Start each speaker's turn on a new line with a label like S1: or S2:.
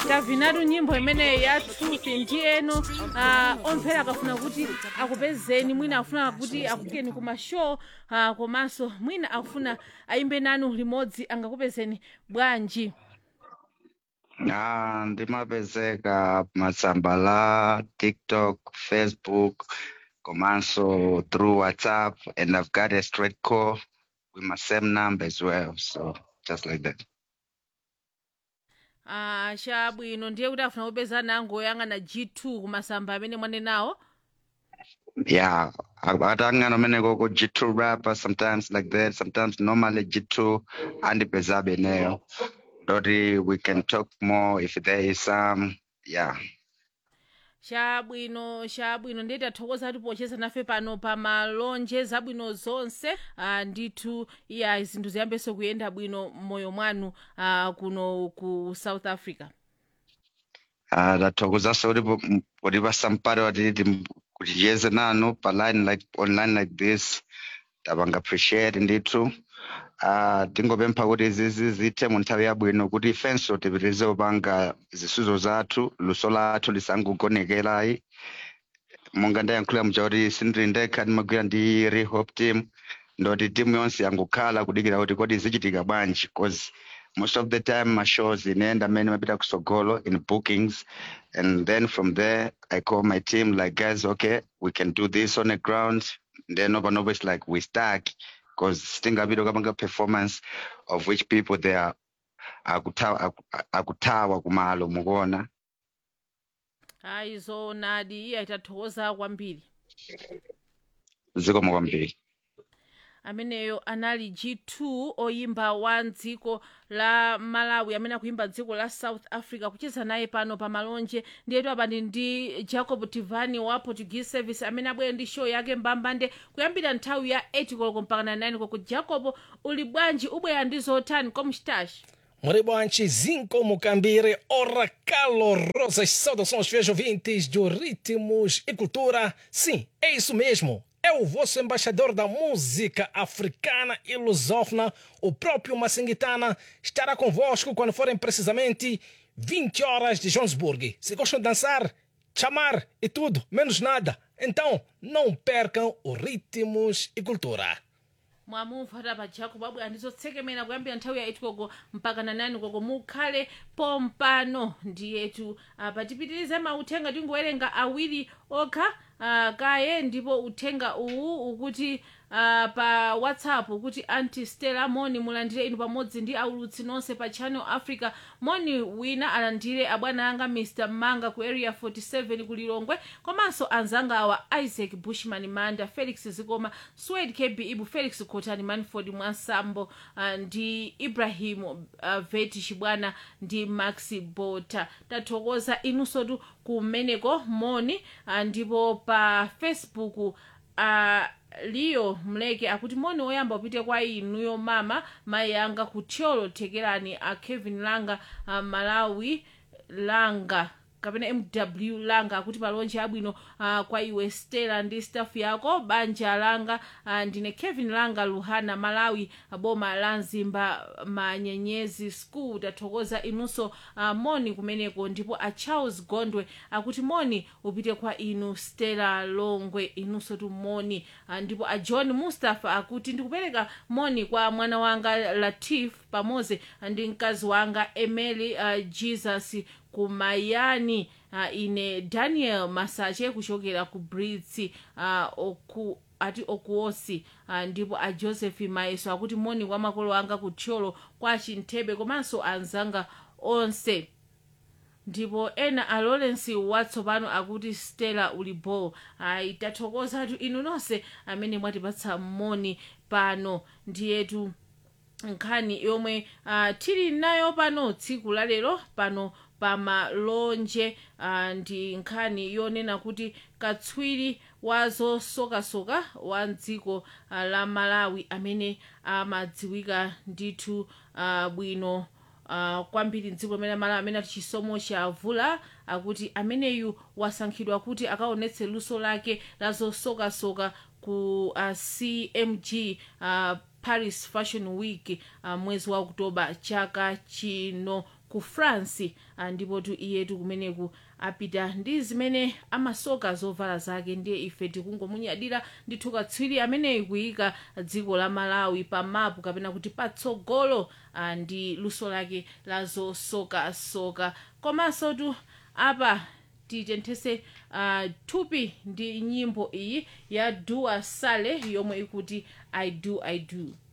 S1: tavinatu nyimbo imeneyi ya truth ndiyeno uh, omphera akafuna kuti akupezeni mwina akufuna kuti akukeni ku mashow uh, komanso mwina akufuna ayimbe nanu limodzi angakupezeni bwanji
S2: Ah, ndimapezeka matsamba la TikTok, Facebook, komanso through WhatsApp, and I've got a straight call with my same number as well. So just like that.
S1: uh, chabwino ndiye kuti afuna kupeza nango yang'ana g2 kumasamba amene mwanenawo
S2: Yeah, atangana meneko ko G2 rapper sometimes like that, sometimes normally G2 and Bezabe nail. Doti we can talk more if there is some yeah.
S1: chabwino chabwino ndiye tathokoza kuti pocheza nafe pano pa malonje zabwino zonse uh, ndithu iya zinthu ziyambenso kuyenda bwino m'moyo mwanu uh, kuno ku south africa
S2: Uh, tathokozanso kuti po- m- kuti pasampare watiti m- kuti chiyeze nanu pa line like online like this tapanga appreciate ndithu uh, tingopempha kuti izizi zithe mu nthawi yabwino kuti ifenso tipitirize kupanga zisuzo zathu luso lathu lisangogonekerayi monga ndayankhulira muja kuti sindili ndekha ndimagwira ndi rehop team ndoti timu yonse yangokhala kudikira kuti kodi zichitika bwanji cause most of the time my shows inenda amene mapita kusogolo in bookings and then from there i call my team like guys okay we can do this on the ground then over and over it's like we stuck because sitingapita kupanga performance of which people they are akutawa aku- akutawa kumalo mukuona
S1: ayi zoonadi iya itathokoza kwambiri
S2: zikomo kwambiri
S1: ameneyo anali g2 oyimba wa dziko la malawi amene akuyimba dziko la south africa kucheza naye pano pa malonje ndiyetu apani ndi jacob tivani wa portuguese service amene abwera ndi show yake mbambande kuyambira nthawi ya 8 koloko mpaka na 9 koloko jacob uli bwanji ubwera ndi zotani komstash
S3: Moribantes, Zinco Mucambire, ora calorosas saudações, fiéis ouvintes do Ritmos e Cultura. Sim, é isso mesmo. É o vosso embaixador da música africana e lusófona, o próprio Massinguitana, estará convosco quando forem precisamente 20 horas de Johannesburg. Se gostam de dançar, chamar e tudo, menos nada. Então, não percam o Ritmos e Cultura.
S1: mwamumva pa jacob abwera ndi zotsekemera kuyambira nthawi ya 8 koloko mpaka na 9 koloko mukhale pompano ndiyetu apa tipitirize mauthenga tingowerenga awiri okha uh, kaye ndipo uthenga uwu ukuti uh, pa whatsapp ukuti anti stella moni mulandire inu pamodzi ndi aulutsi nonse pa channel africa moni wina alandire abwana anga mr manga ku area 47 ku lilongwe komanso anzanga awa isaac bushman manda felix zikoma swed kb ibu felix kotani manford mwansambo uh, ndi ibrahim uh, veti chibwana ndi max bota tathokoza inunsotu kumeneko moni uh, ndipo pa facebook uh, liyo mleke akuti moni woyamba upite kwa inuyo mama mayi anga kutyolo thekerani a kevin langa a malawi langa kapena mw langa akuti palonje abwino uh, kwa iwe stela ndi staff yako banja langa uh, ndine kevin langa luhana malawi boma la mzimba manyenyezi school tathokoza inunso uh, moni kumeneko ndipo a charles gondwe akuti moni upite kwa inu stela longwe inunso tu moni uh, ndipo a john mustapha akuti ndikupereka moni kwa mwana wanga latif pamodzi ndi mkazi wanga emily uh, jesus kumayani uh, ine daniel masache kuchokera ku brits uh, oku ati okuosi uh, ndipo a joseph maeso akuti moni kwa makolo anga kuthyolo kwa chinthebe komanso anzanga onse ndipo ena a lawrence watsopano akuti stella ulibo ayi tathokozatu inu nonse amene mwatipatsa moni pano ndiyetu nkhani yomwe uh, tili nayo pano tsiku la lero pano pamalonje uh, ndi nkhani yonena kuti katswiri wa zosokasoka wa dziko uh, la malawi amene amadziwika ndithu uh, bwino uh, kwambiri mdziko limene malawi amene ati chisomo cha vula akuti ameneyu wasankhidwa kuti akaonetse luso lake la zosokasoka ku uh, cmg uh, paris fashion week uh, mwezi wa oktoba chaka chino ku france ah, ndipo tu iyetu kumeneku apita ndi zimene amasoka zovala zake ndiye ife tikungomunyadira ndithu katswiri ameneyi kuyika dziko la malawi pa mapu kapena kuti patsogolo ah, ndi luso lake la zosokasoka komanso tu apa titenthese uh, thupi ndi nyimbo iyi ya dua sale yomwe ikuti i do i do